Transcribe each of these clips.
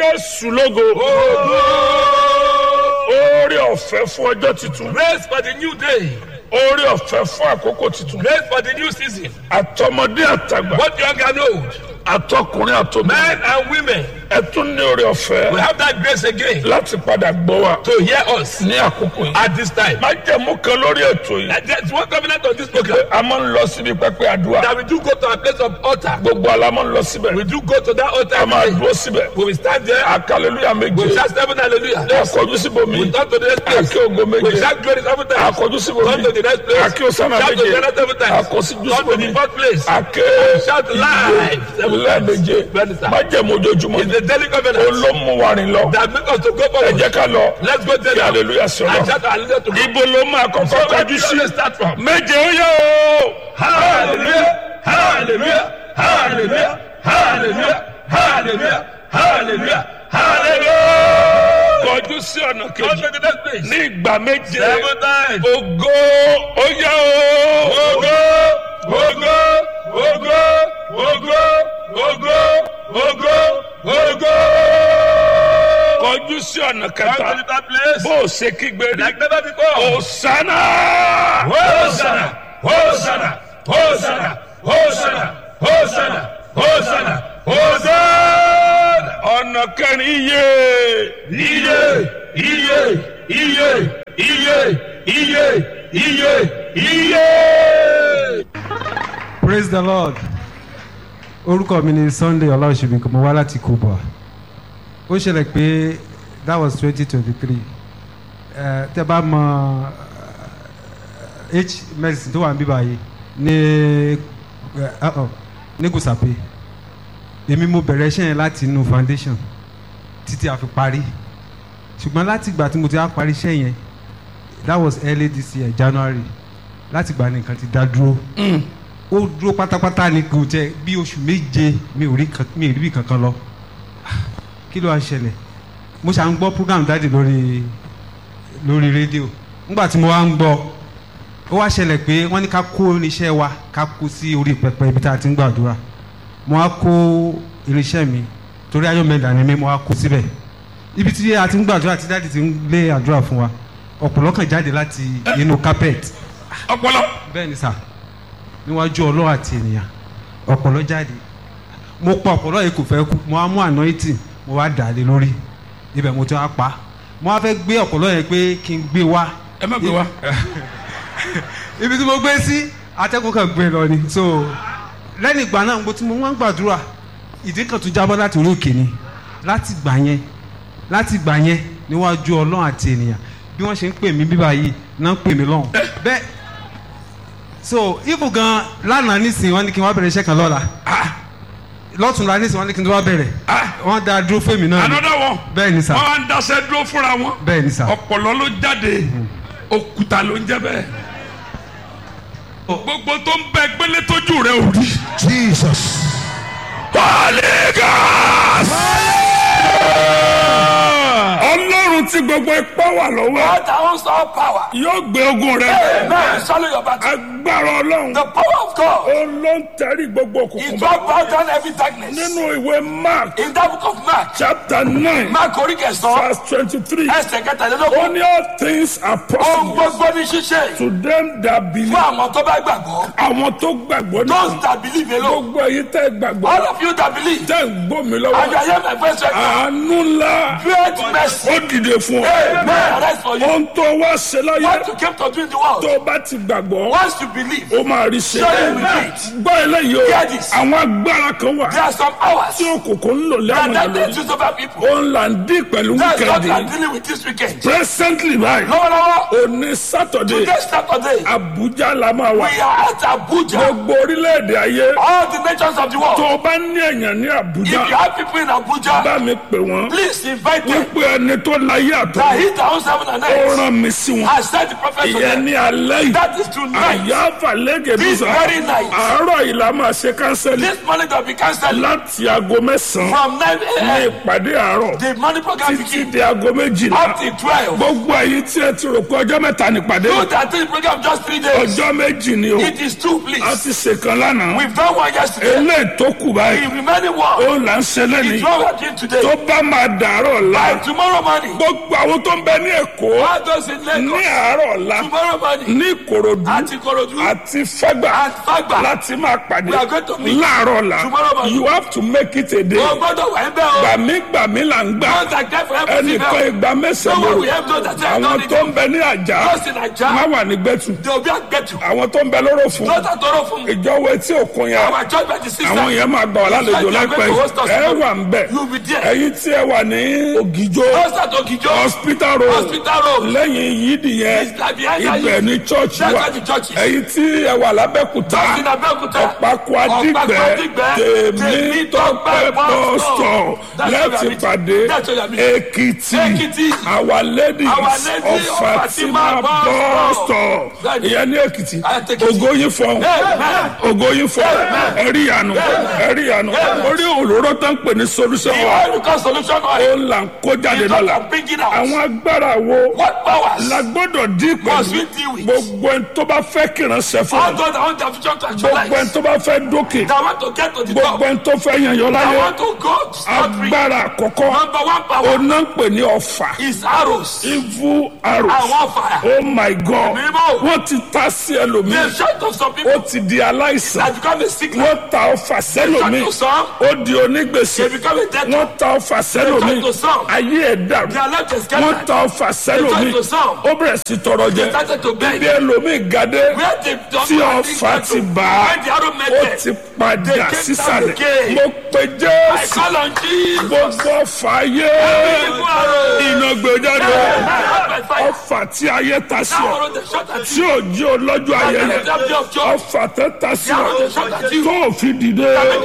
jésù lógo oore ọ̀fẹ́ fún ọjọ́ tuntun Grace for the new day. oore ọ̀fẹ́ fún àkókò tuntun Grace for the new season. àtọmọdé àtàgbà Both young and old. àtọkùnrin àtọmọ Men and women. ẹ tún ní oore ọ̀fẹ́ We have that grace again láti padà gbọ́ wa to hear us ní àkókò yìí. at this time. má jẹ̀mú kan lórí ètò yìí And There's one covenant on this program a máa ń lọ síbi pẹpẹ àdúrà that we do go to a place of altar. gbogbo ala máa ń lọ síbẹ̀ We do go to that altar. a máa every day. dúró síbẹ̀ We will stand there. akaleluya We méje shout seven hallelujah. akọjú síbòmí We turn to the next place. akí ogo We méje shout glory seven times. akọjú síbòmí Turn to the next place. akí osana Shout to méje the next seven times. akọsíjú Turn to the síbòmí fourth place. ake Shout live seven lẹ́ẹ̀méje times. má jẹ̀mú ojoojúmọ́ It's the daily covenant olómùwárin lọ that make us to go ẹ forward. jẹ́ ká lọ Let's go there kí now. aleluya sí And ọlọ shout hallelujah to God. ibo ló máa kọ́kọ́ So where kọjú do sí you start from? méje ó yẹ o Hallelujah, hallelujah, hallelujah, hallelujah, hallelujah, hallelujah, hallelujah. kọjú sí ọ̀nà Go kejì to the next place. ní ìgbà méje Seven times. ògo ó yẹ o Ogo, ogo, ogo, ogo, ogo, ogo, ogo. kọjú sí ọ̀nà Come kẹta to that place. bó o ṣe kígbe rí Like never before. òsánà Hosanna, Hosanna, Hosanna, Hosanna, Hosanna, Hosanna, Hosanna. ọ̀nà kẹrin iye Iye, iye, iye, iye, iye, iye, iye. praise the lord orúkọ mi ni sunday ọláòṣèbí mo wá láti kuba ó ṣẹlẹ̀ pé that was twenty twenty three tẹ bá mọ eh, h medicine tó wà níbí báyìí ní eh, uh-uh, ní gùsàpè èmi mo bẹ̀rẹ̀ iṣẹ́ yẹn láti inú foundation títí a fi parí ṣùgbọ́n láti ìgbà tí mo ti á parí iṣẹ́ yẹn that was early this year january láti ìgbà nìkan ti dá dúró ó dúró pátápátá ni kò jẹ bí oṣù méje mi ò rí kan- mi ò rí bí kankan lọ kí ló wá ṣẹlẹ̀ mo ṣà ń gbọ́ program dáàdì lórí lórí rédíò nígbà tí mo wá ń gbọ́ ó wá ṣẹlẹ̀ pé wọ́n ní ká kó irinṣẹ́ wa ká kó sí orí pẹpẹ ibi tá a ti ń gbàdúrà mo wá kó irinṣẹ́ mi torí ayọ̀mẹ̀dà ni mi mo wá kó síbẹ̀ ibi tí a ti ń gbàdúrà tí dáàdì ti ń lé àdúrà fún wa ọ̀pọ̀lọ́ kan jáde láti inú carpet ọpọlọ bẹ́ẹ̀ ni sà níwájú ọlọ́run àti ènìyàn ọ̀pọ̀lọ́ jáde mo pa ọ̀pọ̀lọ́ yìí kò fẹ́ kú mo wá mú anointing mo wá dà á lé lórí ibẹ̀ mo ti wá pa mo wá fẹ́ gbé ọ̀pọ̀lọ́ yẹn pé kí n gbé wá ẹ má gbé wa ibi tí mo gbé sí atẹ́kùn kan gbé lọ ni so lẹ́yìn ìgbà náà mo ti mo wá ń gbàdúrà ìdí kan tún jábọ́ láti orí òkè ni láti gbà yẹn láti gbà yẹn níwájú ọlọ́run àti ènìyàn bí wọ́n ṣe ń pè mí bíbá yìí náà ń pè mí lọ́hùn bẹ́ẹ̀ so ibu gan lánàá nísìnyí wọ́n ní kí n wá bẹ̀rẹ̀ iṣẹ́ kan lọ́la lọ́tùnla nísìnyí wọ́n ní kí n tó wá bẹ̀rẹ̀ wọ́n dá dúró fún èmi náà ni another one bẹ́ẹ̀ ni sà wọn á ń daṣẹ́ dúró fúnra wọn bẹ́ẹ̀ ni sà ọpọlọ ló jáde òkúta ló ń jẹ bẹ́ẹ̀ gbogbo tó ń bẹ gbélé tójú rẹ ò rí. Jesus. Paligas. ọlọ́run tí gbogbo ipá wà lọ́wọ́ God that owns all power. yóò gbé ogun rẹ Amen. Swallow your battle. agbára ọlọ́run The power of God ó ló ń tẹ̀rí gbogbo òkùnkùn is bá what brought down every darkness. nínú ìwé mark In that book of Mark, chapter nine Mark orí kẹsàn-án, verse twenty-three ẹsẹ̀ ó kẹtàlélógún. ní all things are Ohun possible gbogbo ní ṣíṣe to them that believe fún àwọn tó bá gbàgbọ́. àwọn tó gbàgbọ́ náà Those that believe alone. gbogbo èyí tẹ́ gbàgbọ́ All of you that believe. tẹ́ ń gbọ́ mi And lọ́wọ́ you hear my voice right now. àánú ńlá Great mercy. ó dìde fún ọ Amen. Arise for you. ohun tó wá ṣe láyé What you came to do in the world. tó bá ti gbàgbọ́ Once you believe, ó máa rí ṣe Surely you will do it. gbọ́ eléyìí o Hear this. àwọn agbára kan wà there are some hours tí òkùnkùn ń lò that lẹ́wọ̀n that lórí they choose over people. òun là ń dín pẹ̀lú That's what we are wíkẹ́ndì dealing with this weekend. presently báyìí Lọ́wọ́lọ́wọ́, òní sátọ̀dé today Saturday, Abuja la máa wà we are at Abuja. gbogbo orílẹ̀-èdè ayé All the nations of the tó world. o bá ní èèyàn ní If Abuja you have people in Abuja, bá mi pè wọ́n please invite them. wípé ẹni tó láyé ayé that àtọ́ he that owns heaven and ó earth rán mi sí wọn has sent the prophet to ìyẹn them. ní alẹ́ yìí That is tonight. àyà fàlẹ́gẹ̀ bí This sọ very night. àárọ̀ yìí la máa ṣe kánsẹ́lì This morning that we cancel láti aago mẹ́sàn-án from 9 ní a.m. ìpàdé àárọ̀ The morning program títí begins di aago méjìlá up till 12. gbogbo èyí tí ẹ ti rò pé ọjọ́ mẹ́ta nípàdé Do that thing program just three days. ọjọ́ méjì ni o It is two, a please. ti ṣèkan lánàá We've done one yesterday. eléyìí tó kù báyìí The remaining one ó là ń ṣe lẹ́nìí is what we are doing today. tó bá máa dàárọ̀ la By tomorrow morning, gbogbo àwọn tó ń bẹ ní èkó all those in ní Lagos, àárọ̀ la tomorrow morning, ní ìkòròdú at Ikorodu, àti fẹ́gbà at Fagba, láti máa pàdé We are going to meet láàárọ̀ la tomorrow morning. you have to make it a day o gbọ́dọ̀ wà ń bẹ́ o. gbàmígbàmí là ń gbà Don't like that for everything ẹnìkan else. ìgbà No mẹ́sàn-án one will lóru help those that say, àwọn don't need tó it. ń bẹ ní àjà Those in má Naija, wà ní gbẹ̀tù they will be at Gbetu. àwọn tó ń bẹ lóró fún Those that don't know from ìjọwọ́ etí òkun yẹn our church by the sister, àwọn yẹn máa gbà wà lálejò Like you are láìpẹ́ going to host us ẹ tomorrow. wà ń bẹ̀ you will be there. ẹ̀yin tí ẹ wà ní ògìjó Those that Ogijo, hospital road hospital road, lẹ́yìn yídì yẹn It's like behind that ibẹ̀ you- ní church that's wà where the church is. ẹ̀yin tí ẹ wà lábẹ́kúta in Abeokuta, ọ̀pákó Ọ̀pákó adìgbẹ́ Adìgbẹ́, tèmi tọ́pẹ́ Bus Stop. bọ́sọ̀ That's where we láti are meeting. pàdé That's where we are meeting. èkìtì Èkìtì. our ladies Our Lady of of fatima Fatima Bus Stop. bọ́sọ̀ That's it. ìyẹn ní èkìtì I take it. ògo yín fọ́n Amen. ògo yín fọ́n ẹ̀rí ìyanu ẹ̀rí ìyanu orí òróró tó ń pè ní solution The wa oil because solution ó oil. là ń kó jáde It's not lọ́la for bringing out. àwọn agbára wo What powers la gbọ́dọ̀ dín must pẹ̀lú we deal with? gbogbo ẹni tó bá fẹ́ kìrànṣẹ́ fún All mi those that want their vision to gbogbo ẹni actualize, tó bá fẹ́ dókè that want to get to the top, gbogbo ẹni tó fẹ́ yànyàn that láyé want to go scot free. agbára àkọ́kọ́ Number one power ọ̀nà ń pè ní ọ̀fà is arrows. evil arrows Àwọn fire. oh my god Mímọ́. wọ́n ti ta sí The ẹlòmíì shot of some ó people ti di aláìsàn has become a sickness. wọ́n ta ọ̀fà sẹ́lòmíì Shot to some, ó di onígbèsè they become a dead wọ́n ta ọ̀fà sẹ́lòmíì Shot to some. ayé ẹ̀ dàrú Their life is wọ́n scattered. ta ọ̀fà sẹ́lòmíì Shot to some. ó bẹ̀rẹ̀ sí tọrọ jẹ They started to beg. bí ẹlòmíì gadé Where they don't tí want ọ̀fà to- ti bá When the arrow met ó them, ti padà They came sísàlẹ̀ down again. mo pe I jésù call on Jesus. gbogbo ọ̀fà ayé Evil arrow. iná gbé jáde By fire. ọ̀fà tí ayé ta sí That ọ arrow they shot at tí you. ò jí olójú ayẹyẹ That day of joy. ọ̀fà tẹ ta sí The ọ arrow they shot at you. tó ò fi dìde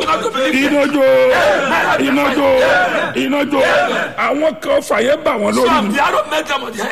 inájó inájó inájó àwọn kan ọ̀fà yẹn bà wọ́n lórí Some ni the arrow met them on the head.